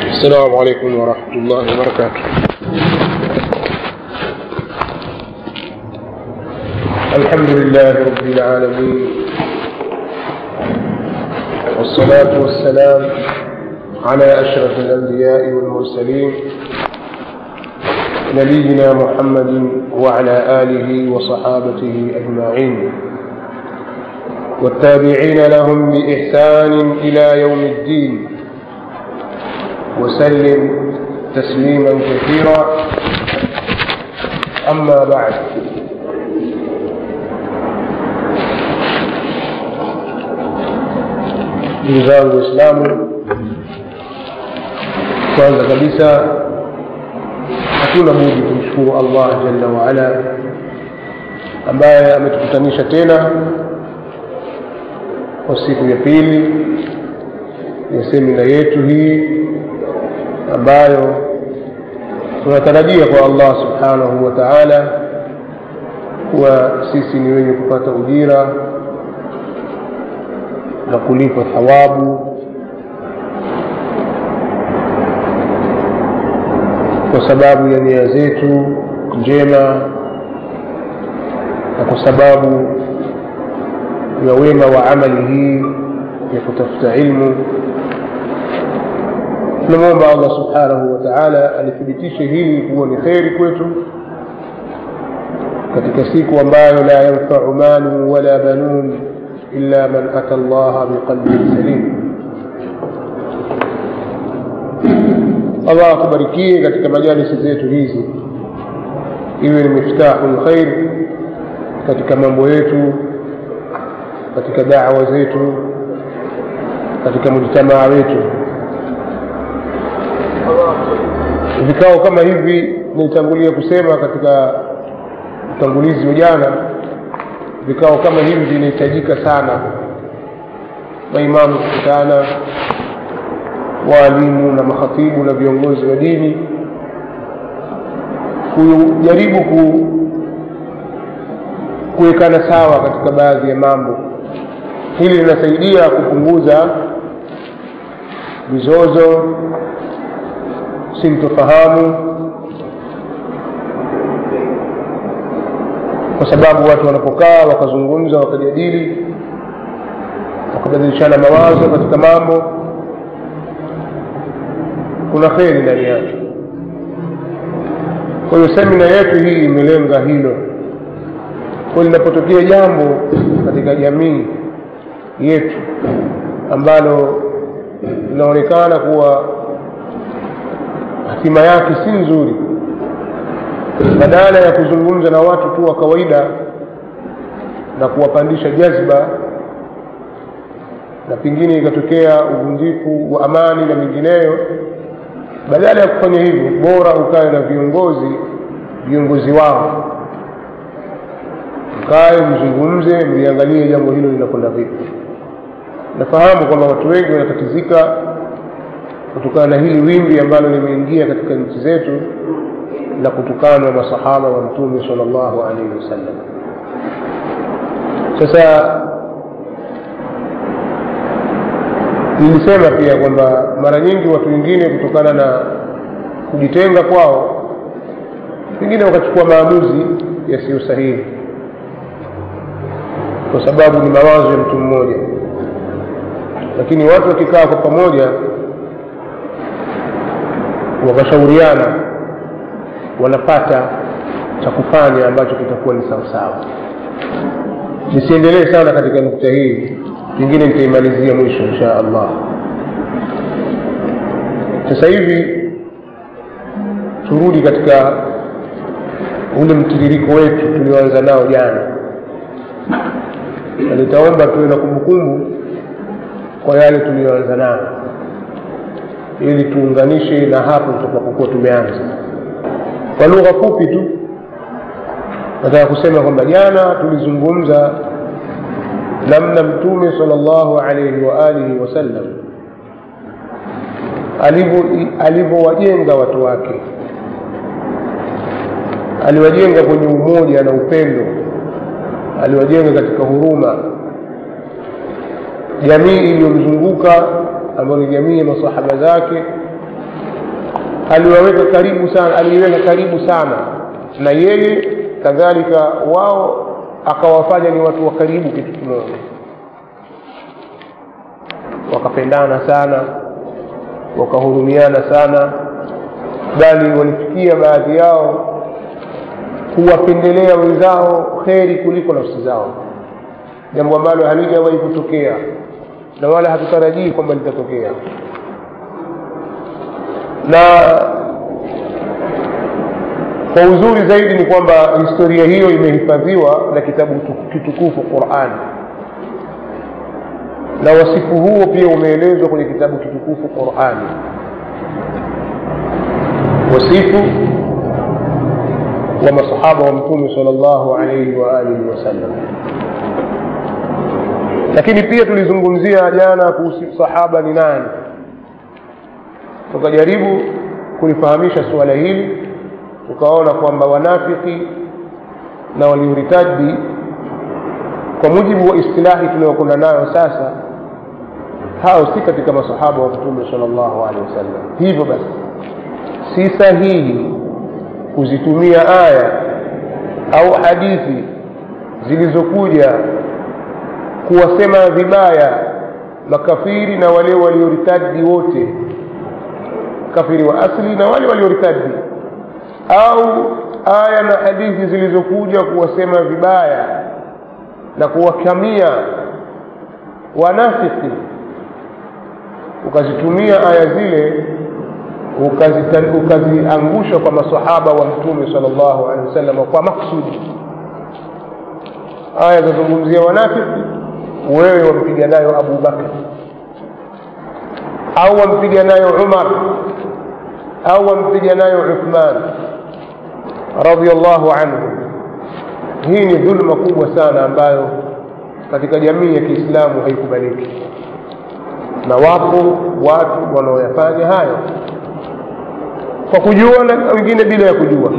السلام عليكم ورحمة الله وبركاته الحمد لله رب العالمين والصلاة والسلام على أشرف الأنبياء والمرسلين نبينا محمد وعلى آله وصحابته أجمعين والتابعين لهم بإحسان إلى يوم الدين وسلم تسليما كثيرا أما بعد ndugu zangu waislamu kwanza kabisa hatuna budi kumshukuru allah jalla waala ambaye ametukutanisha tena kwa siku ya pili ya semina yetu hii ambayo tunatarajia kwa allah subhanahu wa taala kuwa sisi ni wenye kupata ujira na kulipwa thawabu kwa sababu ya nia zetu njema na kwa sababu ya wema wa amali hii ya kutafuta ilmu tunamwomba allah subhanahu wa taala alithibitishe hili kuwa ni kheri kwetu katika siku ambayo la yanfau malu wala banun illa man ata llaha biqalbin salim allah akubarikie katika majalisi zetu hizi iwe ni miftahu lkhair katika mambo yetu katika dawa zetu katika mujtamaa wetu vikao kama hivi nilitangulia kusema katika utangulizi wa jana vikao kama hivi vinahitajika sana maimamu kukutana waalimu na makhatibu na viongozi wa dini kujaribu ku kuwekana sawa katika baadhi ya mambo hili linasaidia kupunguza mizozo sintofahamu kwa sababu watu wanapokaa wakazungumza wakajadili wakabadilishana mawazo katika mambo kuna kheri ndani yake kwa hiyo semina yetu hii imelenga hilo kwa linapotokea jambo katika jamii yetu ambalo linaonekana kuwa hatima yake si nzuri badala ya kuzungumza na watu tu wa kawaida na kuwapandisha jazba na pengine ikatokea uvunjifu wa amani na mengineyo badala ya kufanya hivyo bora ukae na viongozi viongozi wao mkae mzungumze mliangalie jambo hilo linakwenda vipi nafahamu kwamba watu wengi wanatatizika kutokana na hili wimbi ambalo limeingia katika nchi zetu la kutukanwa masahaba wa mtume sal llahu alaihi wasallam sasa nilisema pia kwamba mara nyingi watu wengine kutokana na kujitenga kwao pengine wakachukua maamuzi yasiyo sahihi kwa sababu ni mawazo ya mtu mmoja lakini watu wakikaa kwa pamoja wakashauriana wanapata cha kufanya ambacho kitakuwa ni sawasawa nisiendelee sana katika nukta hii pengine nitaimalizia mwisho insha allah sasa hivi turudi katika ule mtiririko wetu tulioanza nao jana na nitaomba tuwe na kumbukumbu kwa yale tuliyoanza nayo ili tuunganishe na hapo tutakapokuwa tumeanza kwa lugha fupi tu nataka kusema kwamba jana tulizungumza namna mtume sal llahu alaihi wa alihi wasallam alivyowajenga watu wake aliwajenga kwenye umoja na upendo aliwajenga katika huruma jamii iliyomzunguka ambayo ni jamii ya masahaba zake aliwaweka karibu sana aliiweka karibu sana na yeye kadhalika wao akawafanya ni watu wa karibu kitu kimoja wakapendana sana wakahurumiana sana bali walifikia baadhi yao kuwapendelea wenzao kheri kuliko nafsi zao jambo ambalo halijawahi kutokea na wala hatutarajii kwamba litatokea na kwa uzuri zaidi ni kwamba historia hiyo imehifadhiwa na kitabu kitukufu qurani na wasifu huo pia umeelezwa kwenye kitabu kitukufu qurani wasifu wa masahaba wa mtume sal llahu alaihi waalihi wasallam lakini pia tulizungumzia jana kuhusu sahaba ni nani tukajaribu kulifahamisha suala hili tukaona kwamba wanafiki na waliuritaji kwa mujibu wa istilahi tunayokwenda nayo sasa hao si katika masahaba wa mtume sal llahu alehi wasallam hivyo basi si sahihi kuzitumia aya au hadithi zilizokuja kuwasema vibaya makafiri na wale walioritadi wote kafiri wa asli na wale walioritadi au aya na hadithi zilizokuja kuwasema vibaya na kuwakamia wanafiki ukazitumia aya zile ukaziangusha kwa masahaba wa mtume sal llahu alehi wasallam kwa maksudi aya zazungumzia wanafiki wewe wampiga nayo abu bakr au wampiga nayo umar au wampiga nayo uthman radiallahu anhu hii ni dhulma kubwa sana ambayo katika jamii ya kiislamu haikubaliki na wapo watu wanaoyafanya hayo kwa kujua na wengine bila ya kujua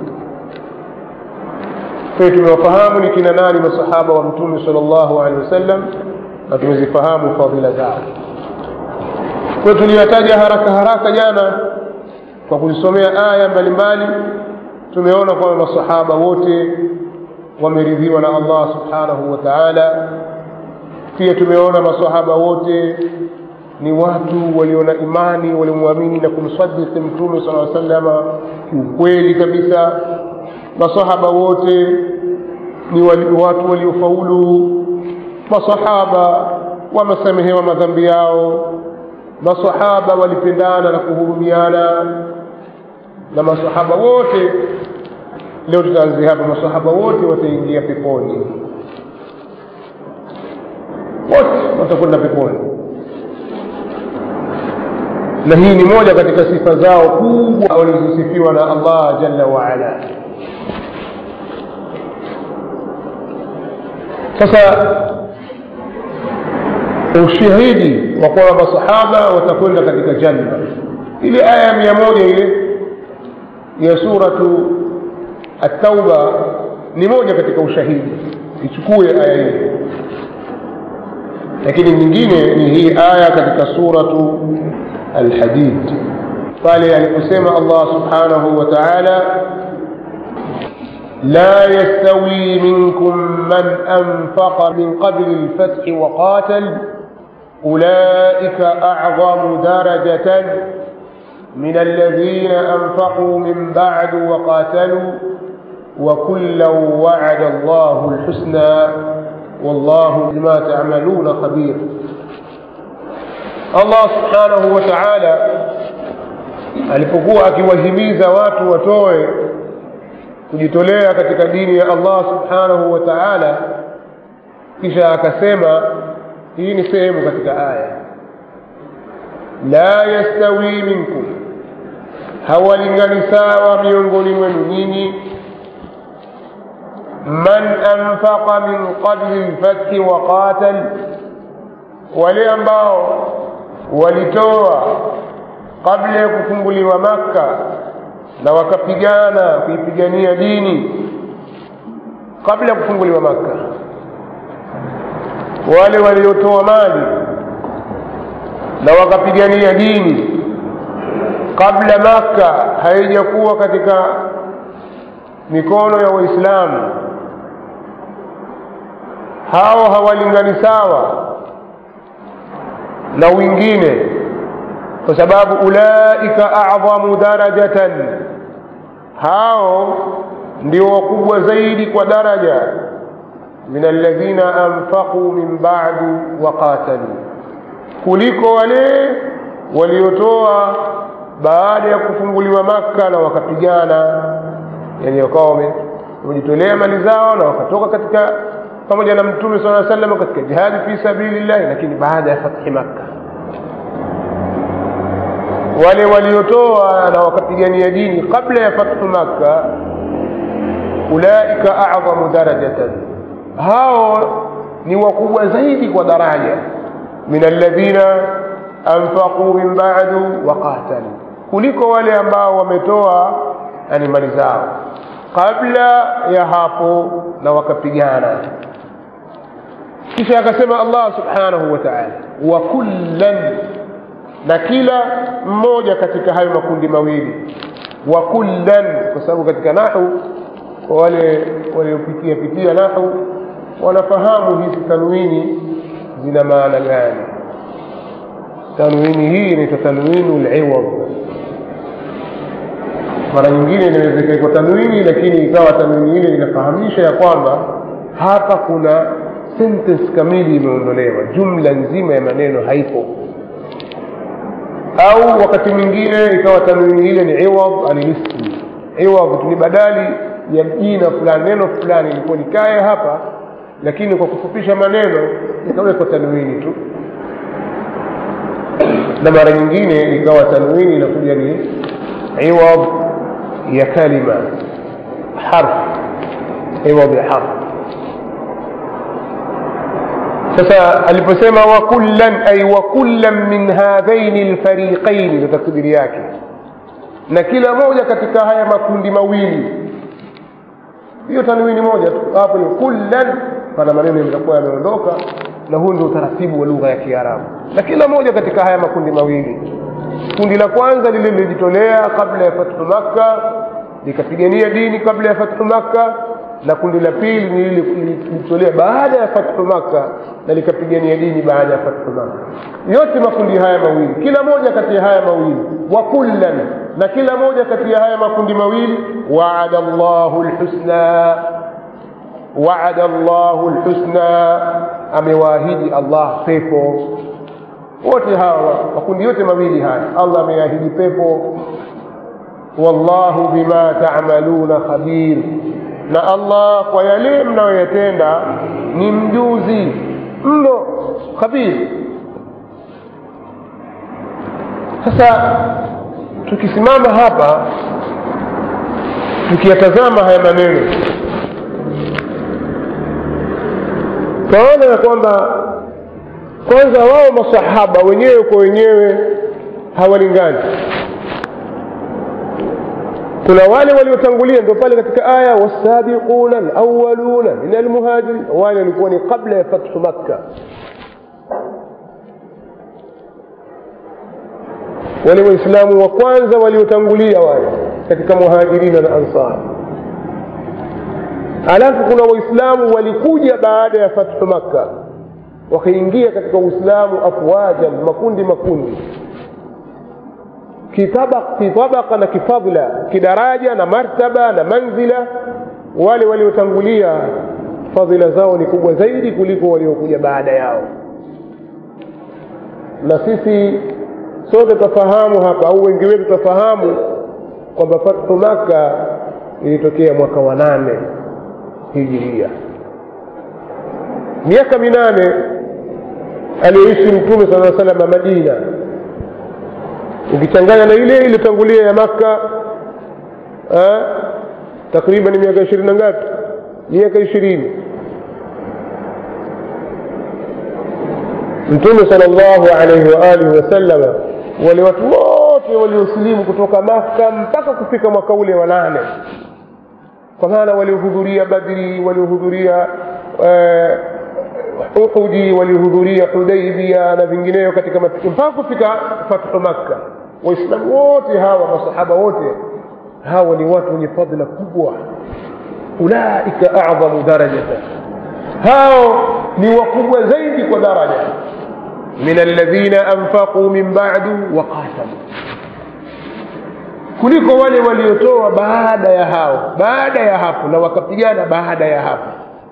kwa tumewafahamu ni kina nani masahaba wa mtume sal llahu alehi wasallam na tumezifahamu fadhila zao kwa tuliyataja haraka haraka jana kwa kuzisomea aya mbalimbali tumeona kwamba masahaba wote wameridhiwa na allah subhanahu wa taala pia tumeona masahaba wote ni watu walio na imani waliomwamini na kumsadiki mtume sala salama kiukweli kabisa masahaba wote ni wali, watu waliofaulu masahaba wamesamehewa madhambi yao masahaba walipendana na kuhurumiana na masahaba wote leo tutaanzia hapa masahaba wote wataingia peponi wote watakwenda peponi na hii ni moja katika sifa zao kubwa walizosifiwa na allah jalla waala sasa ushahidi wa kwamba masahaba watakwenda katika janna ile aya ya mia moja ile ya suratu atauba ni moja katika ushahidi ichukue aya ile lakini nyingine ni hii aya katika suratu alhadid pale aliposema allah subhanahu wa taala لا يستوي منكم من أنفق من قبل الفتح وقاتل أولئك أعظم درجة من الذين أنفقوا من بعد وقاتلوا وكلا وعد الله الحسنى والله بما تعملون خبير الله سبحانه وتعالى alipokuwa akiwahimiza watu watoe kujitolea katika dini ya allah subhanahu wa taala kisha akasema hii ni sehemu katika aya la yastawi minkum hawalingani sawa miongoni mwenu nyinyi man anfaqa min qabli lfathi wa qatal wale ambao walitoa kabla ya kufunguliwa makka na wakapigana kuipigania dini kabla ya kufunguliwa makka wale waliotoa mali na wakapigania dini kabla makka haijakuwa katika mikono ya waislamu hao hawalingani sawa na wengine kwa sababu ulaika a'dhamu darajatan hao ndio wakubwa zaidi kwa daraja min alladhina anfaqu min ba'du wa qatalu kuliko wale waliotoa baada ya kufunguliwa Makka na wakapigana, yani wakawa wamejitolea mali zao na wakatoka katika pamoja na Mtume sallallahu alaihi wasallam katika jihadi fi sabilillah, lakini baada ya fathi Makka wale waliotoa na wakapigania dini kabla ya fathu Makka, ulaika a'dhamu darajatan, hao ni wakubwa zaidi kwa daraja min alladhina anfaqu min ba'du wa qatalu, kuliko wale ambao wametoa yani mali zao kabla ya hapo na wakapigana. Kisha akasema Allah subhanahu wa ta'ala, wa kullan, na kila mmoja katika hayo makundi mawili, wa kullan, kwa sababu katika nahu kwa wale waliopitia pitia nahu wanafahamu hizi tanwini zina maana gani. Tanwini hii inaitwa tanwinu liwad. Mara nyingine inaweza ikaitwa tanwini, lakini ikawa tanwini ile inafahamisha ya kwamba hapa kuna sentence kamili imeondolewa, jumla nzima ya maneno haipo. Au wakati mwingine ikawa tanwini ile ni iwad anilismi. Iwad ni badali ya jina fulani, neno fulani ilikuwa likae hapa, lakini kwa kufupisha maneno ikawekwa tanwini tu na mara nyingine ikawa tanwini inakuja ni iwad ya kalima harf iwad ya harf sasa aliposema wa kullan ay wa kullan min hadhaini alfariqain ndio takdiri yake na kila moja katika haya makundi mawili hiyo tanwini moja tu hapo ni kullan pana maneno yatakuwa yameondoka na huu ndio utaratibu wa lugha ya Kiarabu na kila moja katika haya makundi mawili kundi la kwanza lile lilijitolea kabla ya fathu Makka likapigania dini kabla ya fathu Makka na kundi la pili ni lile lilijitolea baada ya fathu Makka na likapigania dini baada ya fathu Makka yote makundi haya mawili kila moja kati ya haya mawili wa kullan na kila moja kati ya haya makundi mawili waada Allahu alhusna waada Allahu alhusna amewaahidi Allah pepo wote hawa makundi yote mawili haya Allah ameahidi pepo wallahu bima ta'maluna khabir na Allah kwa yale mnayoyatenda ni mjuzi mno khabir sasa tukisimama hapa tukiyatazama haya maneno twaona ya kwamba kwanza wao masahaba wenyewe kwa wenyewe hawalingani kuna wale waliotangulia ndio pale katika aya wasabiquna alawwaluna min almuhajirin wale walikuwa ni kabla ya fathu makka wale waislamu wa kwanza waliotangulia wale katika muhajirina na ansar alafu kuna waislamu walikuja baada ya fathu makka wakaingia katika uislamu afwajan makundi makundi kitabaka na kifadla kidaraja na martaba na manzila wale waliotangulia fadhila zao ni kubwa zaidi kuliko waliokuja baada yao na sisi sote tutafahamu hapa au wengi wetu tutafahamu kwamba fathu maka ilitokea mwaka wa nane hijiria miaka minane aliyoishi mtume sala salama madina ukichanganya na ile iliyotangulia ya makka takriban miaka ishirini na ngapi miaka ishirini mtume sala llahu alaihi waalihi wasallama wale watu wote waliosilimu kutoka makka mpaka kufika mwaka ule wa nane kwa maana waliohudhuria badri waliohudhuria uhudi waliohudhuria hudaibia na vingineyo katika matukio mpaka kufika fathu makka waislamu wote hawa masahaba wote hawa ni watu wenye fadhila kubwa ulaika adhamu darajata hao ni wakubwa zaidi kwa daraja min alladhina anfaquu min ba'du wa qatalu kuliko wale waliotoa baada ya hao baada ya hapo na wakapigana baada ya hapo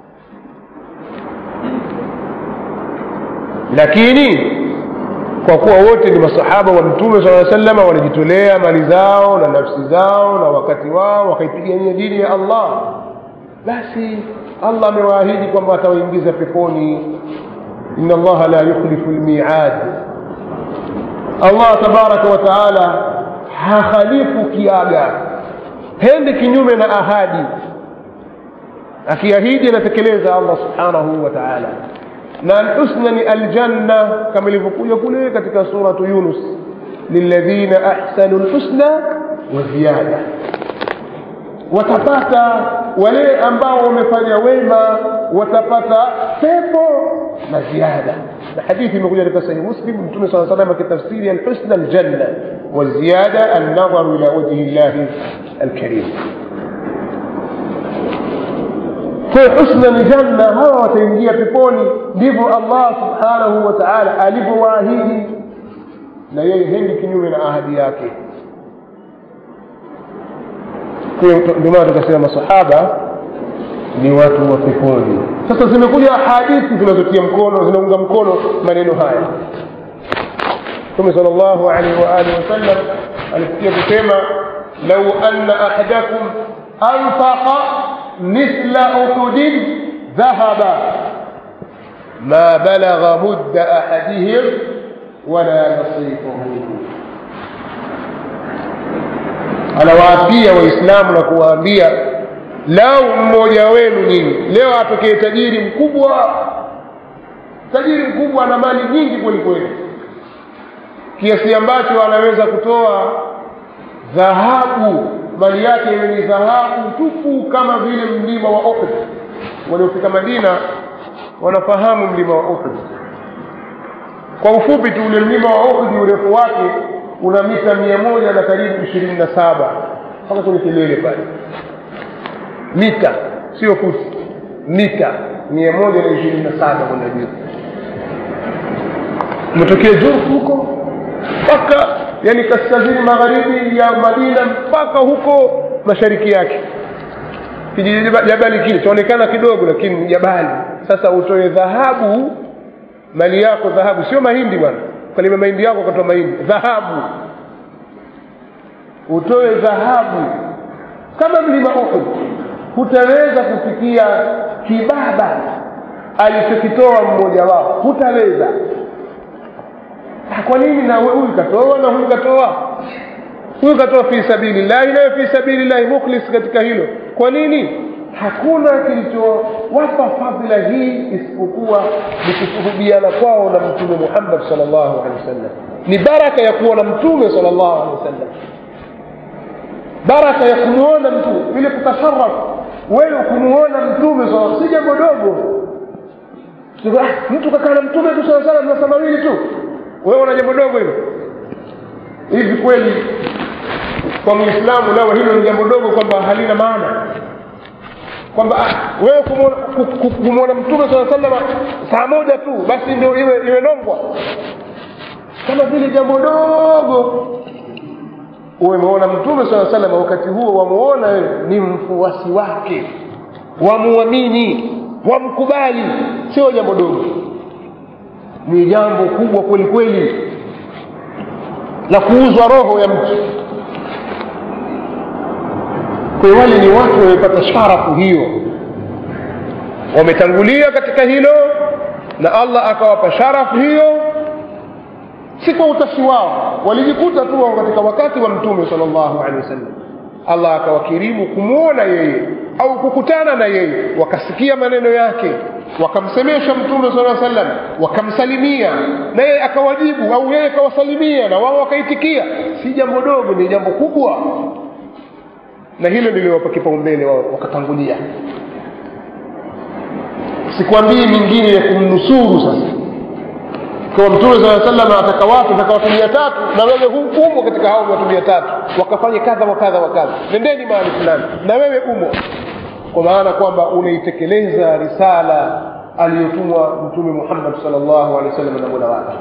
lakini kwa kuwa wote ni masahaba wa mtume saa salama walijitolea mali zao na nafsi zao na wakati wao wakaipigania dini ya allah basi allah amewaahidi kwamba atawaingiza peponi ina allaha la yukhlifu lmiad allah tabaraka wa taala hakhalifu kiaga hendi kinyume na ahadi akiahidi anatekeleza allah subhanahu wa taala na alhusna ni aljanna kama ilivyokuja kule katika suratu yunus lilladhina ahsanu lhusna wa ziyada watapata wale ambao wamefanya wema watapata pepo na ziada na hadithi imekuja katika sahihi muslim mtume saa salam akitafsiri alhusna aljanna waziyada alnadharu ila wajhi llahi alkarim kwa husna ni janna hawa wataingia peponi ndivyo allah subhanahu wa taala alivyowaahidi na yeye hendi kinyume na ahadi yake ndio maana tukasema masahaba ni watu wa peponi sasa zimekuja hadithi zinazotia mkono zinaunga mkono maneno haya mtume sal llahu alaihi waalihi wasallam alisikia kusema lau anna ahadakum anfaqa mithla uhudin dhahaba ma balagha mudda ahadihim wala nasifahu anawaapia waislamu na kuwaambia lau mmoja wenu nini leo atokee tajiri mkubwa tajiri mkubwa ana mali nyingi kweli kweli kiasi ambacho anaweza kutoa dhahabu mali yake iwe ni dhahabu tupu kama vile mlima wa uhud waliofika madina wanafahamu mlima wa uhud kwa ufupi tu ule mlima wa uhud urefu wake una mita mia moja na karibu ishirini na saba mpaka kwenye kilele pale mita sio futi mita mia moja na ishirini na saba kwenda juu umetokea jurfu huko mpaka yani kaskazini magharibi ya madina mpaka huko mashariki yake kijiji jabali kile chaonekana kidogo lakini ni jabali sasa utoe dhahabu mali yako dhahabu sio mahindi bwana kalima mahindi yako ukatoa mahindi dhahabu utoe dhahabu kama mlima uhud hutaweza kufikia kibaba alichokitoa mmoja wao hutaweza kwa nini na huyu katoa na huyu katoa huyu katoa fi sabilillahi nayo fi sabilillahi mukhlis katika hilo kwa nini hakuna kilichowapa fadhila hii isipokuwa ni kushuhudiana kwao na mtume muhammad sal llahu alehi wasallam ni baraka ya kuwa na mtume sal llahu alehi wasallam baraka ya kumwona mtume vile kutasarafu wewe kumuona mtume si jambo dogo mtu kakaa na mtume tu saa salam masaa mawili tu wewe una jambo dogo hilo hivi kweli kwa muislamu lao hilo ni jambo dogo kwamba halina maana kwamba wewe kumwona mtume saa salama saa moja tu basi ndio iwe iwe nongwa kama vile jambo dogo umeona mtume saa salama wakati huo wamuona wewe ni mfuasi wake wamuamini wamkubali sio jambo dogo ni jambo kubwa kweli kweli la kuuzwa roho ya mtu kwa hiyo wale ni watu wamepata sharafu hiyo wametangulia katika hilo na allah akawapa sharafu hiyo si kwa utashi wao walijikuta tu wao katika wakati wa mtume sal llahu alehi wasallam allah akawakirimu kumwona yeye au kukutana na yeye wakasikia maneno yake wakamsemesha mtume saa sallam wakamsalimia na yeye akawajibu au yeye akawasalimia na wao wakaitikia si jambo dogo ni jambo kubwa na hilo niliwapa kipaumbele wao wakatangulia sikwambii mingine ya kumnusuru sasa kwa mtume saa salam ataka watu ataka watu mia tatu na wewe hu- umo katika hao watu mia tatu wakafanye kadha wa kadha wa kadha nendeni mahali fulani na wewe umo kwa maana kwamba unaitekeleza risala aliyotumwa mtume muhammad salllahu alehi wa sallam na mola wake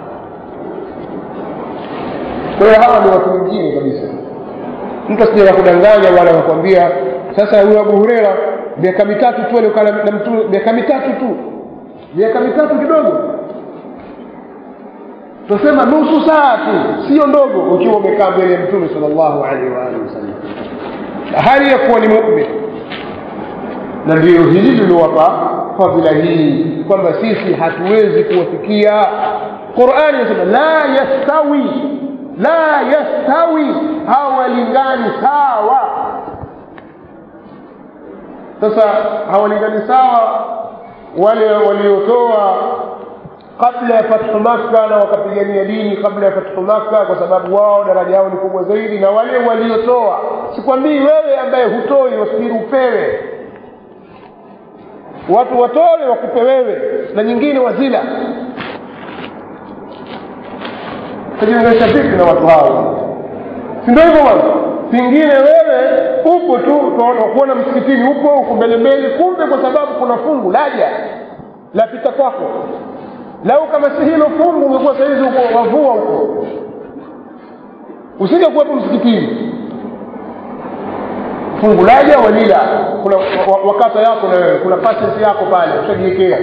kwa hiyo hawa ni watu wengine kabisa mtu asije akakudanganya wala akakwambia sasa huyo abu hureira miaka mitatu tu aliokaa na na mtume miaka mitatu tu miaka mitatu kidogo tunasema nusu saa tu sio ndogo ukiwa umekaa mbele ya mtume sal llahu alaihi waalihi wasallam hali ya kuwa ni mumin na ndio hili liliwapa fadhila hii kwamba sisi hatuwezi kuwafikia qurani inasema la yastawi la yastawi hawalingani sawa sasa hawalingani sawa wale waliotoa kabla ya fathu makka na wakapigania dini kabla ya fathu makka kwa sababu wao daraja yao ni kubwa zaidi na wale waliotoa sikwambii wewe ambaye hutoi wasubiri upewe watu watoe wakupe wewe na nyingine wazila tajiunganisha vipi na watu hao si ndio hivyo bwana pengine wewe upo tu kuona msikitini upo uko mbele mbele kumbe kwa sababu kuna fungu laja lapita kwako lau kama si hilo fungu ungekuwa sahizi uko wavua huko usije kuwepo msikitini fungu laja walila kuna wa- wakata yako na wewe kuna pasesi yako pale ushajiwekea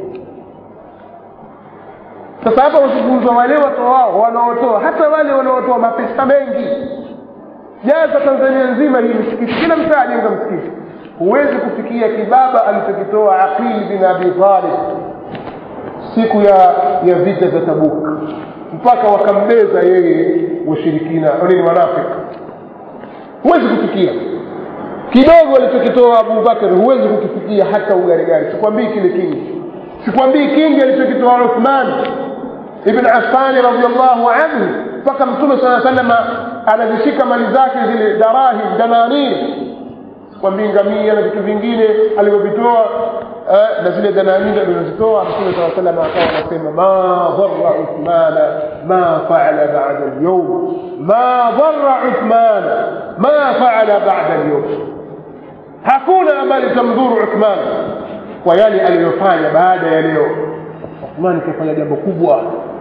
sasa hapa usizungumzwa wale watoao wanaotoa hata wale wanaotoa mapesa mengi jaza tanzania nzima hii misikiti kila mtaa ajenga msikiti huwezi kufikia kibaba alichokitoa aqil bin abi talib siku ya ya vita za tabuk mpaka wakambeza yeye washirikina nini wanafiki huwezi kufikia kidogo alichokitoa abubakar huwezi kukifikia hata ugarigari sikwambii kile kingi sikwambii kingi alichokitoa uthman ibn affani radiallahu anhu mpaka mtume saa salama anazishika mali zake zile darahim dananir sikwambii ngamia na vitu vingine alivyovitoa eh, na zile dananir alizozitoa mtume saa salama akawa anasema ma dhara uthmana ma faala bada lyaum ma dhara uthmana ma faala bada lyaum hakuna ambaye litamdhuru uthman kwa yale aliyofanya baada ya leo uthman kafanya jambo kubwa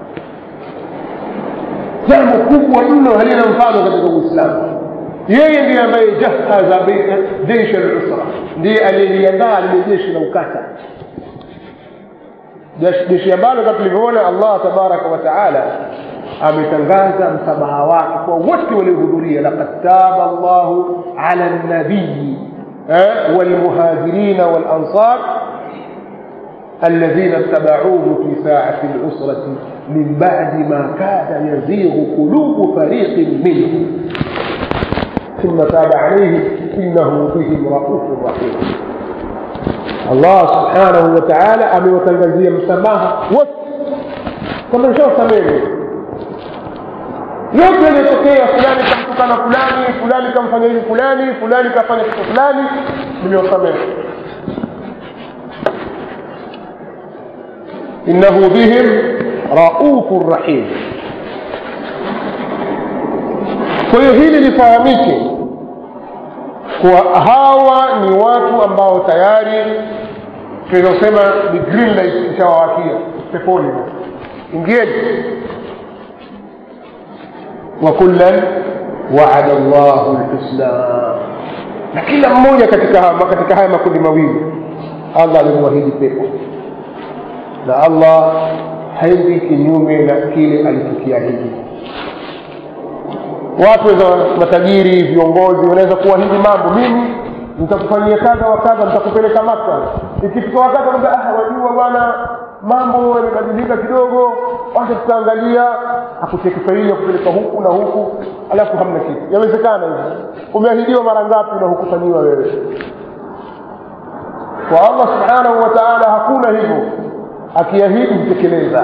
jambo kubwa mno halina mfano katika uislamu yeye ndiye ambaye jahaza jeshi lusra ndiye aliyeliandaa lile jeshi la ukata Jeshi- jeshi ambalo kama tulivyoona allah tabaraka wa taala ametangaza msamaha wake kwa wote waliohudhuria laqad taba llahu ala nabiyi eh, walmuhajirina walansar الذين اتبعوه في ساعة العسرة من بعد ما كاد يزيغ قلوب فريق منهم ثم تاب عليهم إنه بهم رؤوف رحيم الله سبحانه وتعالى amewatangazia msamaha wote kama nishawasamehe yote yaliyotokea fulani kamtukana fulani fulani kamfanya hivi fulani fulani kafanya kitu fulani nimewasamehe innahu bihim raufun rahim kwa hiyo hili lifahamike kuwa hawa ni watu ambao tayari tunawezasema ni green light ishawawakia peponi ingieni وكلا وعد الله الحسنى na kila mmoja katika haya, katika haya makundi mawili allah alimwahidi pepo na allah haendi kinyume na kile alichokiahidi watu weza matajiri viongozi wanaweza kuahidi mambo mimi nitakufanyia kadha wa kadha nitakupeleka maka ikifika wakati anaambia ah wajua bwana mambo yamebadilika kidogo wacha tutaangalia akucheki faili ya kupeleka huku na huku alafu hamna kitu yawezekana hivyo umeahidiwa mara ngapi na hukufanyiwa wewe kwa allah subhanahu wa taala hakuna hivyo akiahidi hutekeleza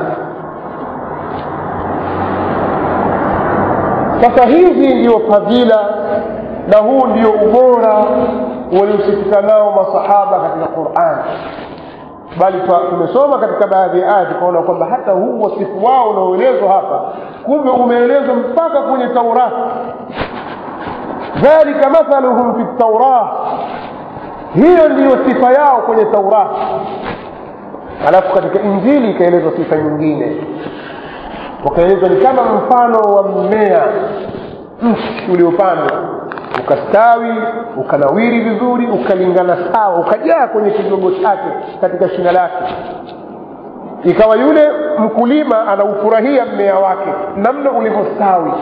sasa hizi ndio fadhila na huu ndio ubora waliosifika nao masahaba katika quran bali tumesoma katika baadhi ya aya tukaona kwamba hata huu wasifu wao unaoelezwa hapa kumbe umeelezwa mpaka kwenye taurati dhalika mathaluhum fi taurah hiyo ndiyo sifa yao kwenye taurati alafu katika injili ikaelezwa sifa nyingine wakaelezwa ni kama mfano wa mmea mti uliopandwa ukastawi ukanawiri vizuri ukalingana sawa ukajaa kwenye kigongo chake katika shina lake ikawa yule mkulima anaufurahia mmea wake namna ulivyostawi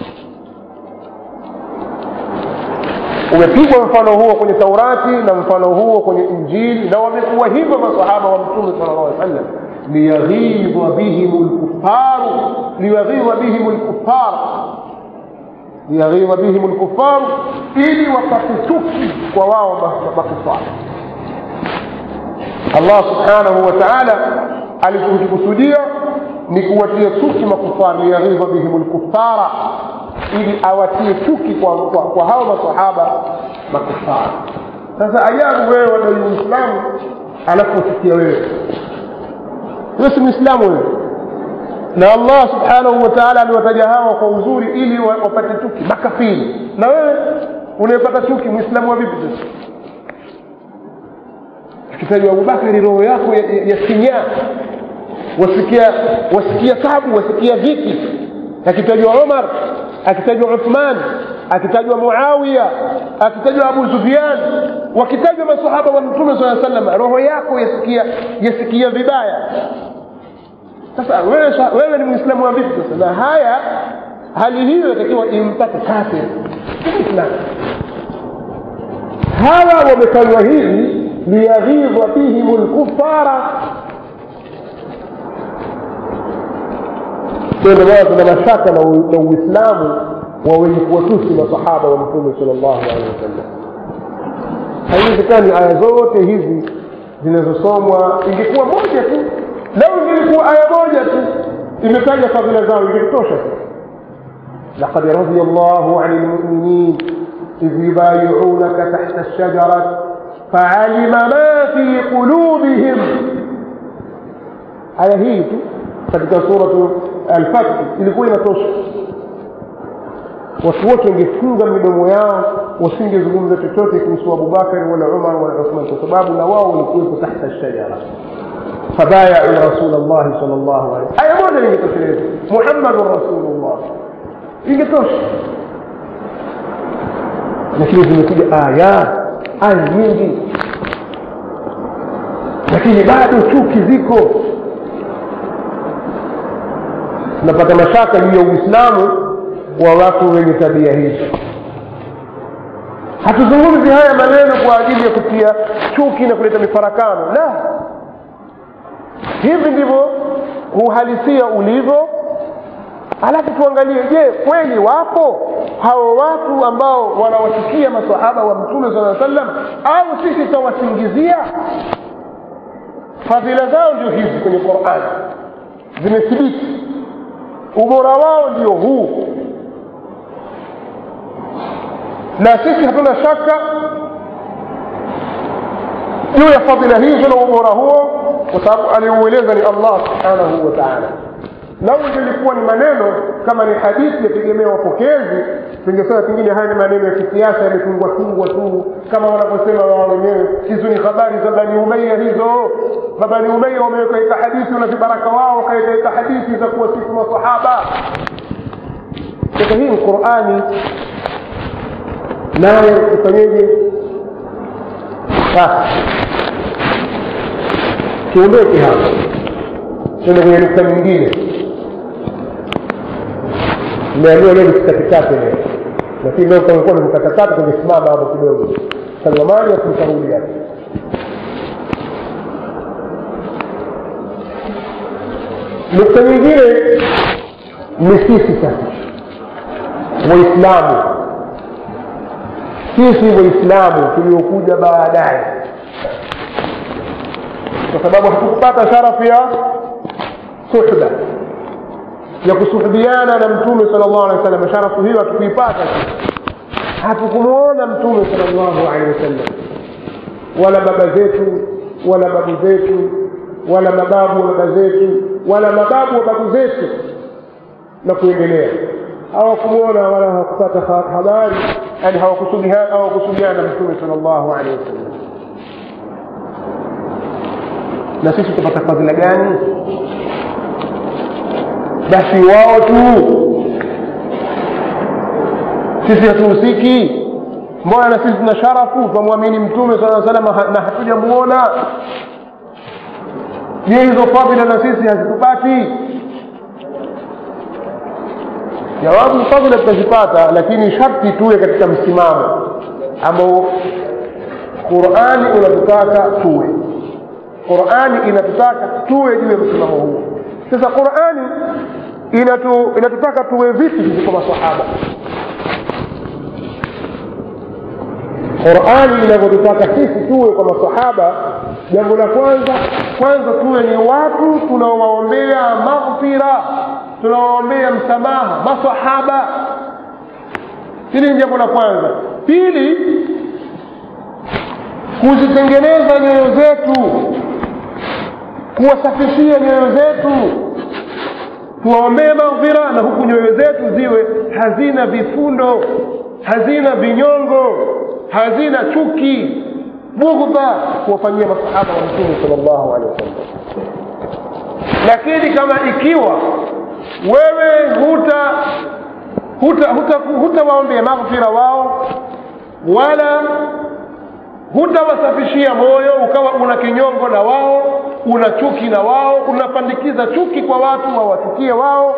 umepigwa mfano huo kwenye taurati na mfano huo kwenye injili na wamekuwa hivyo masahaba wa mtume sala llah alih sallam liyaghidha bihim lkufaru liyaghidha bihim lkufar liyaghidha bihim lkufaru ili wapate chuki kwa wao makufar allah subhanahu wa taala alichokikusudia ni kuwatia chuki makufar liyaghidha bihim lkufara ili awatie chuki kwa, kwa, kwa hao masahaba makufara sasa ajabu wewe wadai uislamu alafu usikia wewe wewe si mwislamu wewe na allah subhanahu wa taala amewataja hawa kwa uzuri ili wapate chuki makafiri na wewe unayepata chuki mwislamu wa vipi sasa akitajwa abubakari roho yako yasinyaa ya, ya wasikia wasikia tabu wasikia viki akitajwa umar akitajwa uthman akitajwa muawiya akitajwa abu sufyan wakitajwa masahaba wa mtume saa salam roho yako yasikia yasikia vibaya sasa wewe, wewe ni mwislamu wa vipi sasa na haya hali hiyo yatakiwa impate kafir islam hawa wamefanywa hivi liyaghidha bihim lkufara ndio maana tuna mashaka na uislamu wa wenye kuwatusi masahaba wa mtume sal llahu alehi wasallam haiwezekani aya zote hizi zinazosomwa ingekuwa moja tu lau ingilikuwa aya moja tu imetaja fadhila zao ingekutosha tu لقد رضي الله عن المؤمنين إذ يبايعونك تحت الشجرة فعلم ما في قلوبهم aya hii tu katika suratu alfathi ilikuwa inatosha watu wote wangefunga midomo yao wasingezungumza chochote kuhusu abubakari wala umar wala uthman kwa sababu na wao walikuwepo tahta shajara fabayau rasul llahi sal llahu alehi aya moja lingetosheleza muhammadun rasulullah ingetosha lakini zimekuja aya aya nyingi lakini bado chuki ziko tunapata mashaka juu ya uislamu wa watu wenye tabia hizi hatuzungumzi haya maneno kwa ajili ya kutia chuki na kuleta mifarakano la hivi ndivyo uhalisia ulivyo alafu tuangalie je kweli wapo hao watu ambao wanawachukia masahaba wa mtume saa sallam au sisi tutawasingizia fadhila zao ndio hizi kwenye qurani zimethibiti ubora wao ndio huu na sisi hatuna shaka juu ya fadhila hizo na ubora huo kwa sababu aliueleza ni allah subhanahu wa taala lau ingelikuwa ni maneno kama ni hadithi yategemea wapokezi tungesema pengine haya ni maneno ya kisiasa yametungwa tungwa tu kama wanavyosema wao wenyewe hizo ni habari za bani umeya hizo mabani umeya wameweka hadithi na vibaraka wao wakaeka hadithi za kuwasifu masahaba sasa hii ni qurani naye ufanyeje sasa kiondoke hapa tende kwenye nukta nyingine nimeambiwa leo nisikatikate leo lakini leo kangekuwa nimekatakata tungesimama hapo kidogo salamani akumtarudi hapo nukta nyingine ni sisi sasa waislamu sisi waislamu tuliokuja baadaye kwa sababu hatukupata sharafu ya suhba ya kusuhubiana na mtume sal llahu alehi wasallam sharafu hiyo hatukuipata hatukumuona mtume sal llahu alehi wasallam wala baba zetu wala babu zetu wala mababu wa baba zetu wala mababu wa babu zetu na kuendelea hawakumwona wala hawakupata habari yani hawakusudiana na mtume sal llahu alehi wasallam na sisi tutapata fadhila gani basi wao tu sisi hatuhusiki mbona na sisi tuna sharafu twamwamini mtume saa salam na hatujamuona je hizo fadhila na sisi hazitupati jawabu fadhila tutazipata lakini sharti tuwe katika msimamo ambao qurani unatutaka tuwe qurani inatutaka tuwe juu ya msimamo huo sasa qurani inatu, inatutaka tuwe vipi sisi kwa masahaba qurani inavyotutaka sisi tuwe kwa masahaba jambo la kwanza kwanza tuwe ni watu tunaowaombea maghfira tunawaombea msamaha masahaba hili ni jambo la kwanza pili kuzitengeneza nyoyo zetu kuwasafishia nyoyo zetu tuwaombee maghfira na huku nyoyo zetu ziwe hazina vifundo hazina vinyongo hazina chuki bughdha kuwafanyia masahaba wa mtume sal llahu alehi wasallam lakini kama ikiwa wewe huta hutawaombea huta, huta maghfira wao wala hutawasafishia moyo ukawa una kinyongo na wao una chuki na wao unapandikiza chuki kwa watu wawachukie wao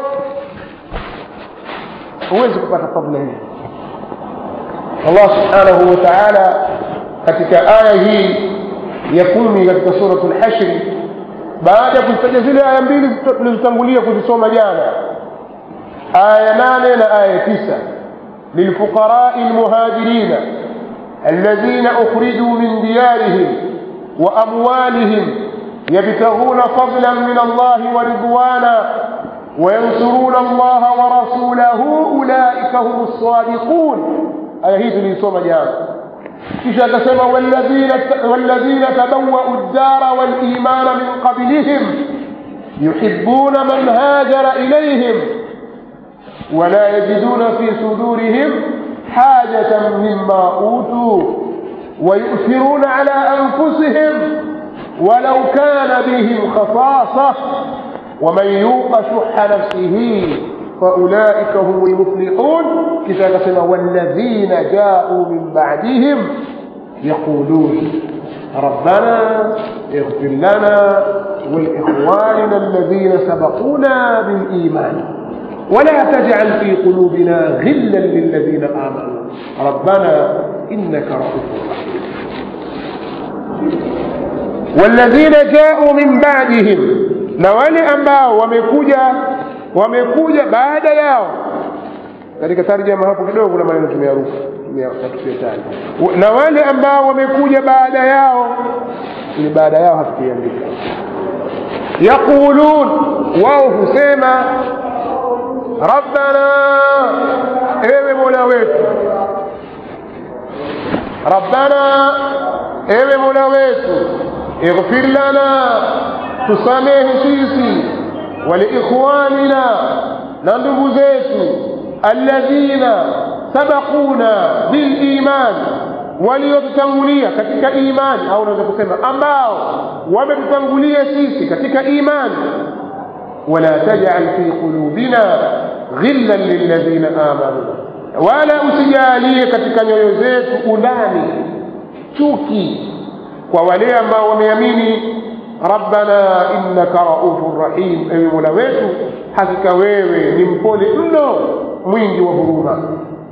huwezi kupata fadhila hii allah subhanahu wa taala katika aya hii ya kumi katika suratu lhashri baada ya kuzitaja zile aya mbili tulizotangulia kuzisoma jana aya nane na aya tisa lilfuqarai lmuhajirina الذين أخرجوا من ديارهم وأموالهم يبتغون فضلا من الله ورضوانا وينصرون الله ورسوله أولئك هم الصادقون آية هي tuliisoma jana kisha akasema والذين تبوأوا الدار والإيمان من قبلهم يحبون من هاجر إليهم ولا يجدون في صدورهم حاجة مما أوتوا ويؤثرون على أنفسهم ولو كان بهم خصاصة ومن يوق شح نفسه فأولئك هم المفلحون كتاب والذين جاءوا من بعدهم يقولون ربنا اغفر لنا ولإخواننا الذين سبقونا بالإيمان ولا تجعل في قلوبنا غلا للذين آمنوا ربنا إنك رؤوف رحيم والذين جاءوا من بعدهم na wale ambao wamekuja wamekuja baada yao katika tarjama hapo kidogo na maneno tumeyaruka tumeyataja na wale ambao wamekuja baada yao ni baada yao hatukiandika yaqulun wao husema rabbana ewe mola wetu rabbana ewe mola wetu ighfir lana tusamehe sisi waliikhwanina na ndugu zetu alladhina sabaquna biliman waliotutangulia katika imani au unaweza kusema ambao wametutangulia sisi katika imani ولا تجعل في قلوبنا غلا للذين آمنوا wala usijalie katika nyoyo zetu undani chuki kwa wale ambao wameamini rabbana innaka raufun rahim ewe mola wetu hakika wewe ni mpole mno mwingi wa huruma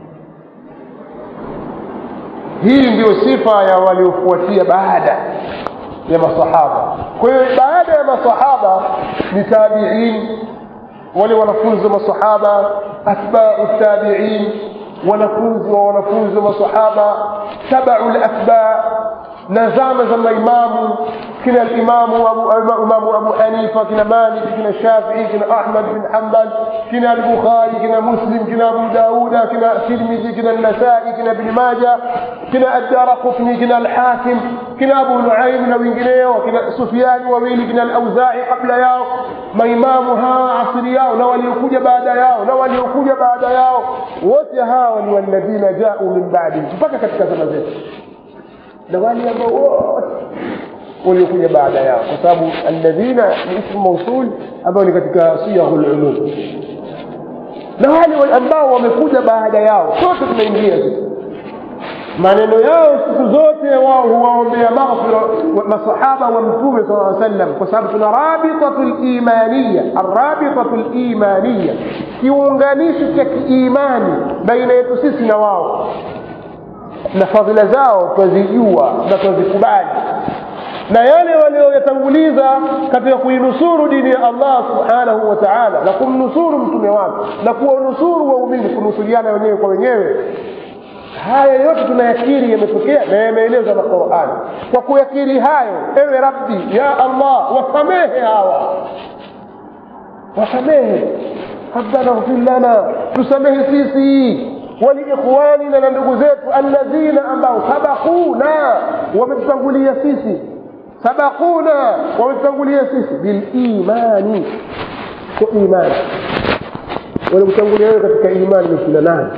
hii ndiyo sifa ya waliofuatia baada ya masahaba kwa hiyo baada ya masahaba ni tabiin wale wanafunzi wa masahaba atbau tabiin wanafunzi wa wanafunzi wa masahaba tabau latba na zama za maimamu kina alimamu abu, imamu abu hanifa kina malik kina shafii kina ahmad bin hambal kina albukhari kina muslim kina abu dauda kina tirmidhi kina nasai kina ibni maja kina addara qutni kina alhakim kina abu nuaim na wengineo kina sufiani wawili kina alauzai kabla yao maimamu hawa asiri yao na waliokuja baada yao na waliokuja baada yao wote hawa ni walladhina jau min badi mpaka katika zama zetu na wale ambao wote waliokuja baada yao kwa sababu alladhina ni ismu mausul ambao ni katika siyaghu lumum na wale ambao wamekuja baada yao sote tunaingia sisi maneno yao siku zote wao huwaombea maghfira masahaba wa mtume sala aa sallam kwa sababu tuna rabitatu limaniya arabitatu limaniya kiunganishi cha kiimani baina yetu sisi na wao na fadhila zao twazijua na twazikubali na yale walioyatanguliza katika kuinusuru dini ya allah subhanahu wa taala na kumnusuru mtume wake na kuwanusuru waumini kunusuriana wenyewe kwa wenyewe haya yote tunayakiri yametokea na yameelezwa na qurani kwa kuyakiri hayo ewe rabbi ya allah wasamehe hawa wasamehe rabbana ghfir lana tusamehe sisi waliikhwanina na ndugu zetu alladhina ambao sabakuna wametutangulia sisi sabakuna wametutangulia sisi bilimani kwa imani walikutangulia wewe katika imani ni kina nani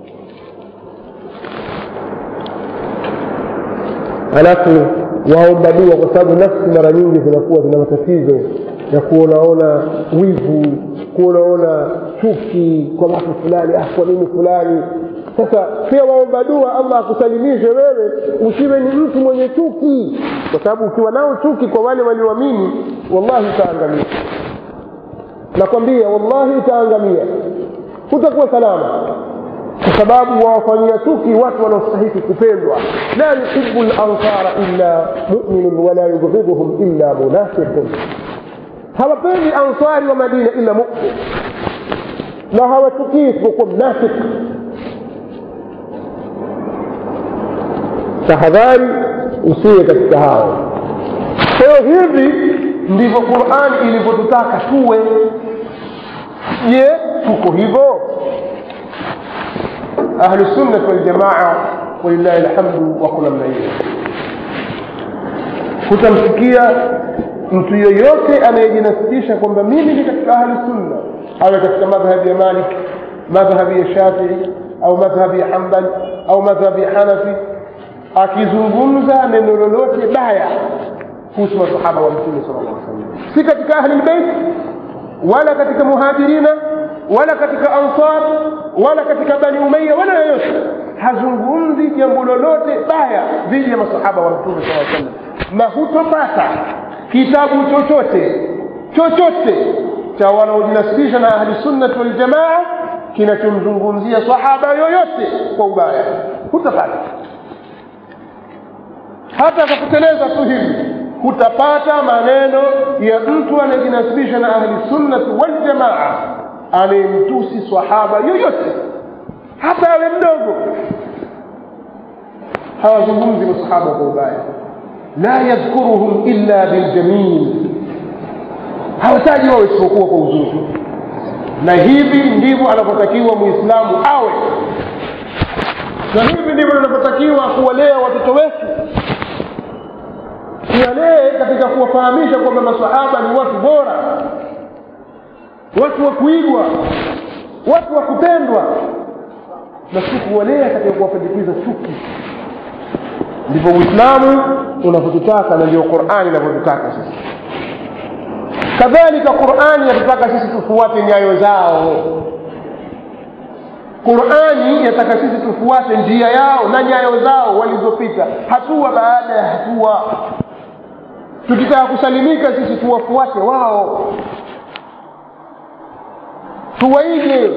halafu waomba dua kwa sababu nafsi mara nyingi zinakuwa zina matatizo ya kuonaona wivu kuonaona chuki kwa watu fulani ah kwa nini fulani sasa pia waomba dua allah akusalimishe wewe usiwe ni mtu mwenye chuki kwa sababu ukiwa nao chuki kwa wale walioamini wallahi utaangamia nakwambia wallahi utaangamia hutakuwa salama kwa sababu wawafanyia chuki watu wanaostahiki kupendwa la yuhibu lansara illa muminun wala yubghidhuhum illa munafiqun hawapendi ansari wa madina illa mumin na hawachukii isipokuwa mnafiki tahadhari usiwe katika hao kwa hiyo hivi ndivyo qurani ilivyotutaka tuwe je tuko hivyo ahlusunnat waljamaa walillahi lhamdu wako namna hiyo hutamsikia mtu yoyote anayejinasibisha kwamba mimi ni katika ahlusunna awe katika madhhabi ya malik madhhabi ya shafii au madhhabi ya hambal au madhhabi ya hanafi akizungumza neno lolote baya kuhusu masahaba wa mtume sala llah salam si katika ahli lbeit wala katika muhajirina wala katika ansar wala katika bani umaya wala yoyote hazungumzi jambo lolote baya dhidi ya masahaba wa mtume saa salam na hutopata kitabu chochote chochote cha wanaojinasibisha na ahli sunnati waljamaa kinachomzungumzia sahaba yoyote kwa ubaya hutapata hata akakuteleza tu hivi hutapata maneno ya mtu anayejinasibisha na ahli sunnati waljamaa anayemtusi sahaba yoyote hata awe mdogo hawazungumzi masahaba kwa ubaya la yadhkuruhum illa biljamil hawataji wao isipokuwa kwa uzuri na hivi ndivyo anavyotakiwa muislamu awe na hivi ndivyo tunavyotakiwa kuwalea watoto wetu tuwalee katika kuwafahamisha kwamba masahaba ni watu bora watu wa kuigwa watu wa kupendwa na si kuwalea katika kuwapandikiza chuki ndivyo uislamu unavyotutaka na ndio qurani inavyotutaka sisi kadhalika qurani yatutaka sisi tufuate nyayo zao qurani yataka sisi tufuate njia yao na nyayo zao walizopita hatua baada ya hatua tukitaka kusalimika sisi tuwafuate wao tuwaige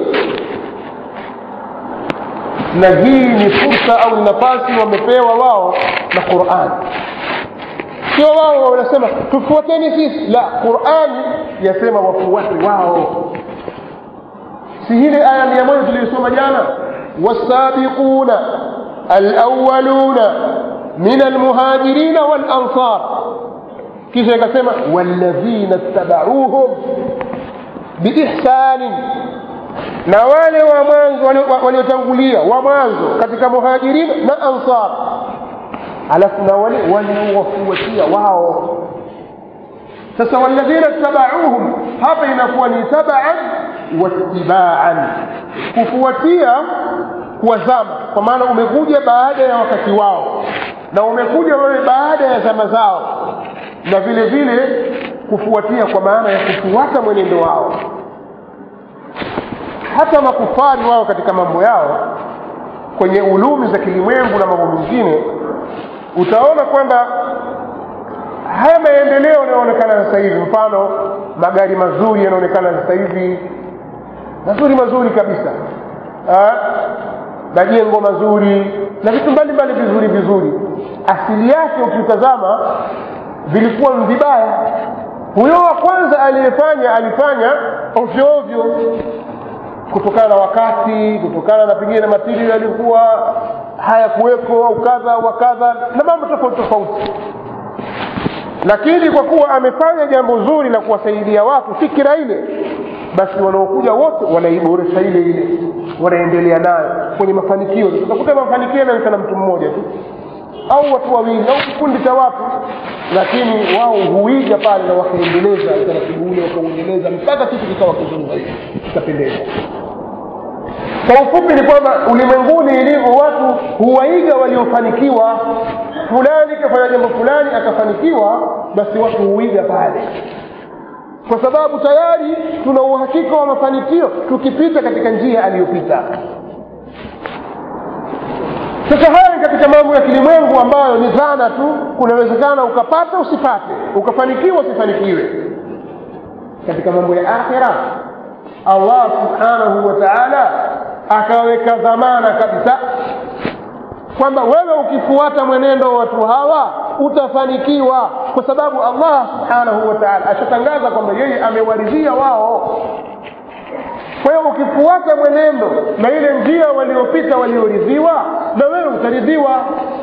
na hii ni fursa au ni nafasi wamepewa wao na qurani sio wao wanasema tufuateni sisi la qurani yasema wafuate wao si hile aya mia moja tuliyosoma jana wasabiquna alawaluna min almuhajirina walansar kisha ikasema walladhina ttabauhum biihsanin na wale wa mwanzo waliotangulia wa mwanzo katika muhajirin na ansar alafu na wale waliowafuatia wao sasa walladhina ttabauhum hapa inakuwa ni tabaan wattibaan kufuatia kuwazama kwa maana umekuja baada ya wakati wao na umekuja wewe baada ya zama zao na vile vile kufuatia kwa maana ya kufuata mwenendo wao hata makufari wao katika mambo yao kwenye ulumi za kilimwengu na mambo mengine utaona kwamba haya maendeleo yanayoonekana sasa hivi mfano magari mazuri yanaonekana sasa hivi mazuri mazuri kabisa majengo mazuri na vitu mbalimbali vizuri vizuri asili yake ukitazama vilikuwa vibaya huyo wa kwanza aliyefanya alifanya ovyo ovyo kutokana na wakati kutokana na pengine na matiri yalikuwa hayakuweko au kadha wa kadha na mambo tofauti tofauti lakini kwa kuwa amefanya jambo zuri la kuwasaidia watu fikira ile basi wanaokuja wote wanaiboresha ile ile wanaendelea nayo kwenye mafanikio utakuta mafanikio yanaonekana mtu mmoja tu au watu wawili au kikundi cha watu lakini wao huiga pale na wakaendeleza utaratibu ule wakauendeleza mpaka kitu kikawa kizuri zaidi kikapendeza kwa ufupi ni kwamba ulimwenguni ilivyo watu huwaiga waliofanikiwa fulani kafanya jambo fulani akafanikiwa basi watu huiga pale kwa sababu tayari tuna uhakika wa mafanikio tukipita katika njia aliyopita sasa haya ni katika mambo ya kilimwengu ambayo ni dhana tu kunawezekana ukapata usipate ukafanikiwa usifanikiwe katika mambo ya akhira allah subhanahu wa taala akaweka dhamana kabisa kwamba wewe ukifuata mwenendo wa watu hawa utafanikiwa kwa sababu allah subhanahu wa taala ashatangaza kwamba yeye amewaridhia wao kwa hiyo ukifuata mwenendo na ile njia waliopita walioridhiwa na wewe utaridhiwa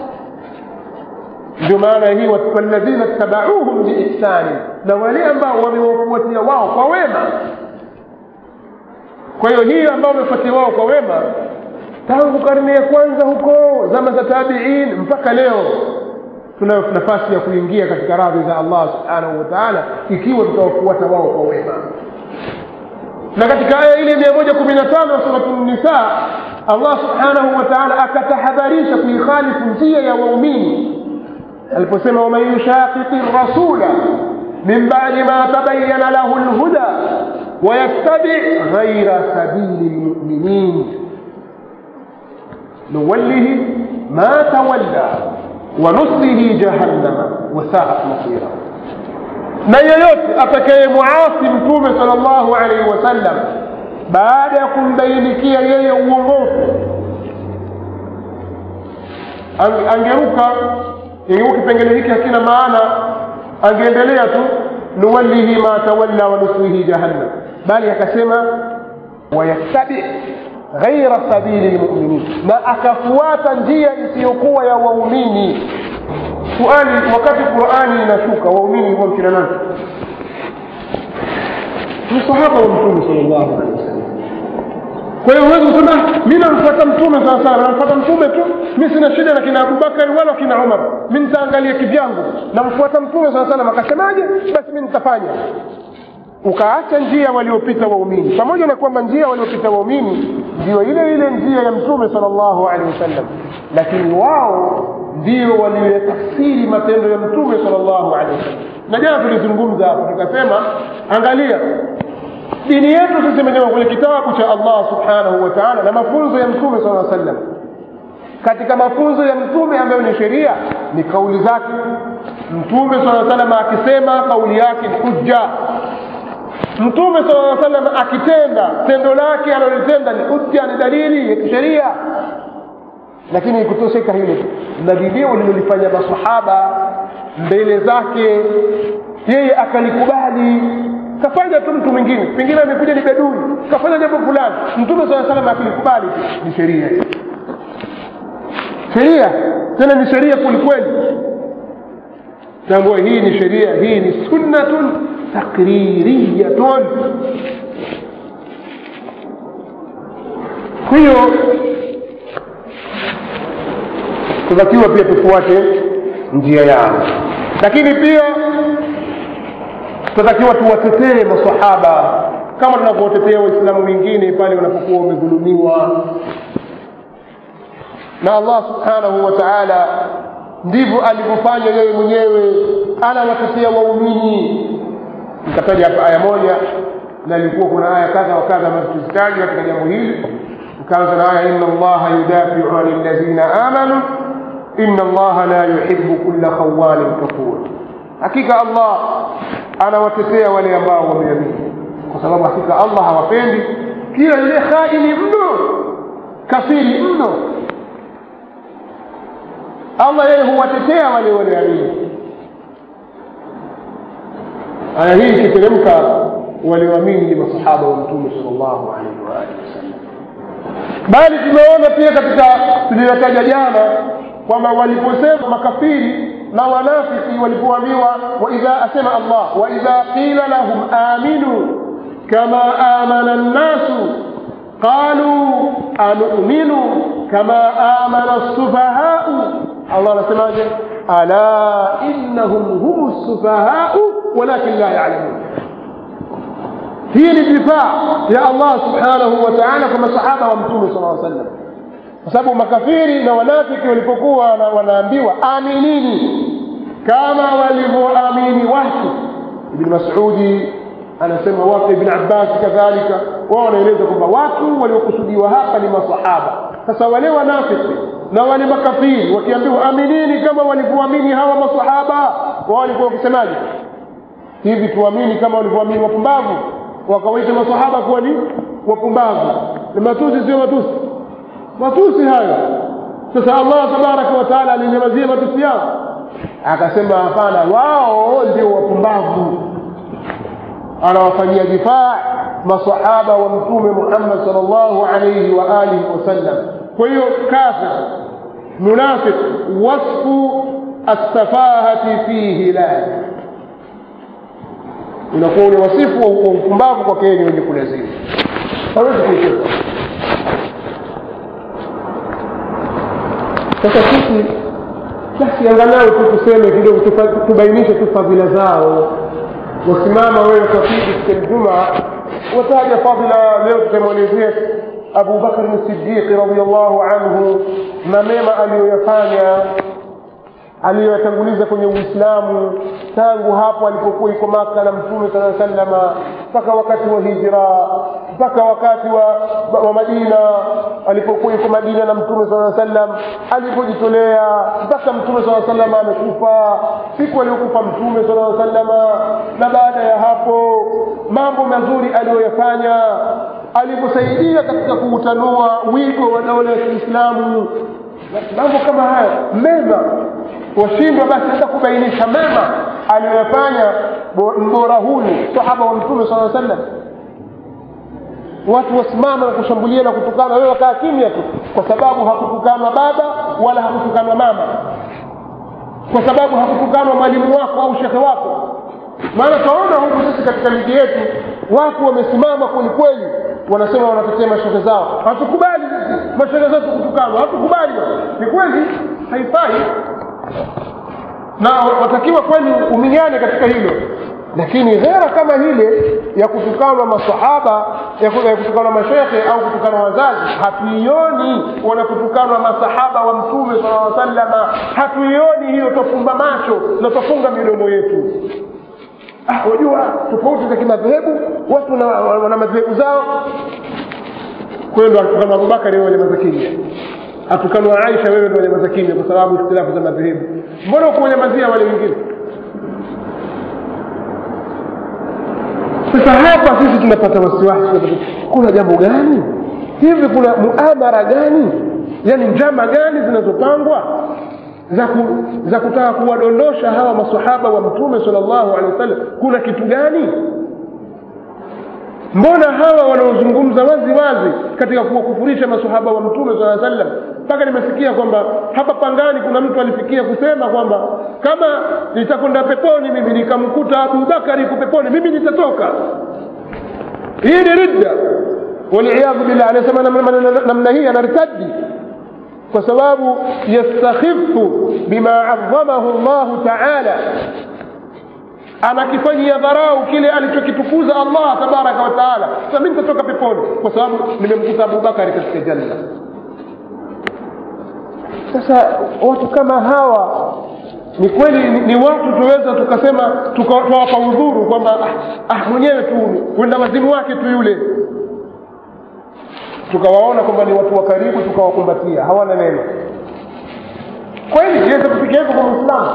ndio maana hii walladhina ttabauhum biihsani na wale ambao wamewafuatia wao kwa wema kwa hiyo hii ambao wamefuatia wao kwa wema tangu karne ya kwanza huko zama za tabiin mpaka leo tunayo nafasi ya kuingia katika radhi za allah subhanahu wa taala ikiwa tutawafuata wao kwa wema na katika aya ile mia moja kumi na tano ya suratu nisa allah subhanahu wa taala akatahadharisha kuikhalifu njia ya waumini aliposema waman yushaqiqi rasula min badi ma tabayana lahu lhuda wayattabi ghaira sabili lmuminin nuwallihi ma tawalla wanuslihi jahannama wasaat masira na yeyote atakayemuasi mtume sala llahu alaihi wasallam baada ya kumbainikia yeye uongofu angeruka ingekuwa kipengele hiki hakina maana angeendelea tu nuwallihi ma tawalla wanuslihi jahannam bali akasema wayattabi ghaira sabili lmuminin na akafuata njia isiyokuwa ya waumini suali wakati qurani inashuka waumini huwa mkina nani msahaba wa mtume sal llahu alehi wasallam kwa hiyo huwezi kusema mi namfuata mtume saa salam namfuata mtume tu mi sina shida na kina abubakari wala kina umar mi nitaangalia kivyangu namfuata mtume saa salam akasemaje basi mi nitafanya ukaacha njia waliopita waumini pamoja na kwamba njia waliopita waumini ndio ile ile njia ya mtume sal llahu alehi wasallam lakini wao ndio walioyatafsiri matendo ya mtume sal llahu alehi wasallam na jana tulizungumza hapo tukasema angalia dini yetu sisi imejengwa kwenye kitabu cha allah subhanahu wa taala na mafunzo ya mtume saa sallam katika mafunzo ya mtume ambayo ni sheria ni kauli zake mtume saa salam akisema kauli yake ni hujja mtume saa salam akitenda tendo lake analolitenda ni hujja ni dalili ya kisheria lakini ikutosheka hilo na vilio lilolifanya masahaba mbele zake yeye akalikubali kafanya tu mtu mwingine pengine amekuja ni bedui kafanya jambo fulani mtume saa salam akilikubali ni sheria sheria tena ni sheria kwelikweli tambua hii ni sheria hii ni sunnatun takririyatun kwa hiyo tunatakiwa pia tufuate njia yao lakini pia tunatakiwa tuwatetee masahaba kama tunavyotetea waislamu wengine pale wanapokuwa wamedhulumiwa na allah subhanahu wa taala ndivyo alivyofanya yeye mwenyewe anawatetea waumini nikataja hapa aya moja na ilikuwa kuna aya kadha wa kadha ambazo tuzitaja katika jambo hili nikaanza na aya inna allaha yudafiu ani ladhina amanu inna allaha la yuhibu kulla khawanin kafur hakika allah anawatetea wale ambao wameamini kwa sababu hakika allah hawapendi kila yule khaini mno kafiri mno allah yeye huwatetea wale walioamini aya hii ikiteremka walioamini ni masahaba wa mtume sal llahu alaihi waalihi wasallam bali tumeona pia katika tuliyotaja jana kwamba waliposema makafiri na wanafiki walipoambiwa waidha asema allah waidha qila lahum aminu kama amana nnasu qaluu anuminu kama amana lsufahau allah anasemaje ala innahum hum lsufahau walakin la yalamun hii ni difaa ya allah subhanahu wa taala kwa masahaba wa mtume sala sallam kwa sababu makafiri na wanafiki walipokuwa wanaambiwa aminini kama walivyoamini watu ibni masudi anasema watu ibn abbas kadhalika wao wanaeleza kwamba watu waliokusudiwa hapa ni masahaba sasa wale wanafiki na wale makafiri wakiambiwa aminini kama walivyoamini hawa masahaba wao walikuwa wakisemaje hivi tuamini kama walivyoamini wapumbavu wakawaita masahaba kuwa ni wapumbavu ni matusi sio matusi matusi hayo sasa allah tabaraka wa taala alinyamazia matusi yao akasema hapana wao ndio wapumbavu anawafanyia difaa masahaba wa mtume muhammad sal llahu alaihi wa alihi wasallam kwa hiyo kafir munafiq wasfu assafahati fihi la unakuwa ule wasifu wa upumbavu kwake ni wenye kulazimu hawezi kuitoka sasa sisi basi angalau tu tuseme kidogo tubainishe tu fadhila zao wasimama wewe kafiri siku juma wataja fadhila leo tutamwelezea abu bakrin sidiqi radiallahu anhu na mema aliyoyafanya aliyoyatanguliza kwenye uislamu tangu hapo alipokuwa iko maka na mtume saa salama mpaka wakati wa hijra mpaka wakati wa, wa madina alipokuwa iko madina na mtume saa sallam alipojitolea mpaka mtume saa salama amekufa siku aliyokufa mtume saa salama na baada ya hapo mambo mazuri aliyoyafanya aliposaidia katika kuutanua wigo wa daula ya kiislamu mambo kama haya mema washindwa basi hata kubainisha mema aliyoyafanya mbora huyu sahaba wa mtume saa sallam watu wasimama na kushambulia na kutukana wewe wakaa kimya tu kwa sababu hakutukanwa baba wala hakutukanwa mama kwa sababu hakutukanwa mwalimu wako au shekhe wako maana twaona huku sisi katika miji yetu watu wamesimama kwelikweli wanasema wanatetea mashehe zao hatukubali mashehe zetu kutukanwa hatukubali ni kweli haifai na watakiwa kweli uminyane katika hilo lakini ghera kama hile ya kutukanwa masahaba ya kutukanwa mashekhe au kutukanwa wazazi hatuioni wanakutukanwa masahaba wa mtume sala salama hatuioni hiyo twafumba macho na twafunga midomo yetu ah, wajua tofauti za kimadhehebu watu wana madhehebu zao kwayo ndo atukanwa abubakari wewe nyamaza kimya atukanwa aisha wewe ndo nyamaza kimya kwa sababu ikhtilafu za madhehebu mbona ukuwanyamazia wale wengine sasa hapa sisi tunapata wasiwasi kuna jambo gani hivi kuna muamara gani yaani njama gani zinazopangwa za, ku, za kutaka kuwadondosha hawa masahaba wa mtume sala llahu alehi wasallam kuna kitu gani mbona hawa wanaozungumza wazi wazi katika kuwakufurisha masahaba wa mtume saa sallam mpaka nimesikia kwamba hapa pangani kuna mtu alifikia kusema kwamba kama nitakwenda peponi mimi nikamkuta abubakari iko peponi mimi nitatoka hii ni ridda waliyadhu billah anasema namna hii anartadi kwa sababu yastakhifu bima adhamahu llahu taala anakifanyia dharau kile alichokitukuza allah tabaraka wa taala sasa mi nitatoka peponi kwa sababu nimemkuta abubakari katika janna sasa watu kama hawa ni kweli ni, ni watu tuweza tukasema tukawapa udhuru kwamba ah, ah, mwenyewe tu wenda wazimu wake tu yule tukawaona kwamba ni watu wa karibu tukawakumbatia hawana neno kweli iweza kufikia hivyo kwa mwislamu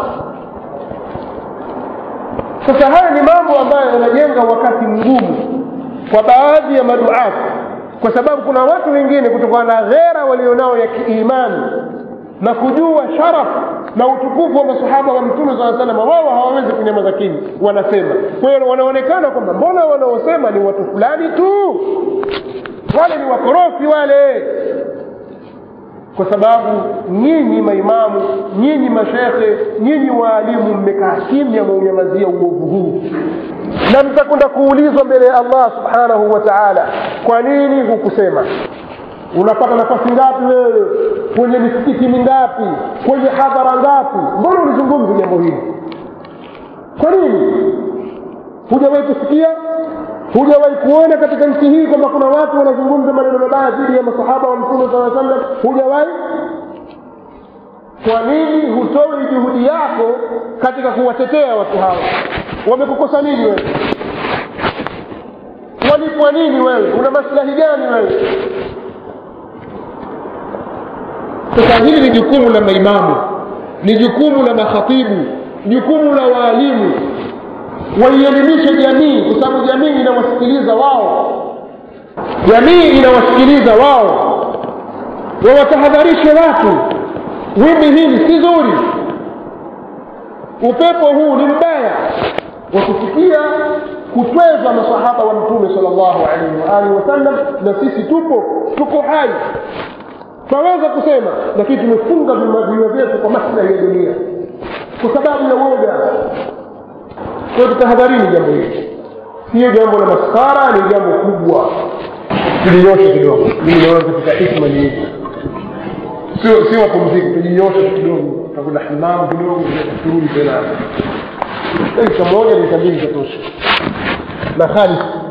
sasa haya ni mambo ambayo yanajenga wakati mgumu kwa baadhi ya maduati kwa sababu kuna watu wengine kutokana na ghera walionao ya kiimani na kujua sharaf na utukufu wa masahaba wa mtume saa salama wao hawawezi kunyamaza kimya wanasema kwa hiyo wanaonekana kwamba mbona wanaosema ni watu fulani tu wale ni wakorofi wale kwa sababu nyinyi maimamu nyinyi mashekhe nyinyi waalimu mmekaa kimya mwaunyamazia uovu huu na mtakwenda kuulizwa mbele ya allah subhanahu wa taala kwa nini hukusema unapata nafasi ngapi wewe kwenye misikiti mingapi kwenye hadhara ngapi mbona ulizungumza jambo hili kwa nini hujawahi kusikia hujawahi kuona katika nchi hii kwamba kuna watu wanazungumza maneno mabaya dhidi ya masahaba wa mtume saa sallam hujawahi kwa nini hutoi juhudi yako katika kuwatetea watu hawa wamekukosa nini wewe walipwa nini wewe una maslahi gani wewe sasa hili ni jukumu la maimamu ni jukumu la makhatibu jukumu la waalimu waielimishe jamii kwa sababu jamii inawasikiliza wao jamii inawasikiliza wao wawatahadharishe watu wimbi hili si zuri upepo huu ni mbaya wa kufikia kutweza masahaba wa mtume sal llahu alaihi waalihi wasallam na sisi tupo tuko hai twaweza kusema lakini tumefunga vinywa vyetu kwa maslahi ya dunia kwa sababu ya woga kwa tutahadharini jambo hili siyo jambo la maskara ni jambo kubwa tulinyoshe kidogo mimi naona katika hikma ni hivi sio sio mapumziko tujinyoshe kidogo takwenda hamamu kidogo turudi tena dakika moja dakika mbili zatosha na khalis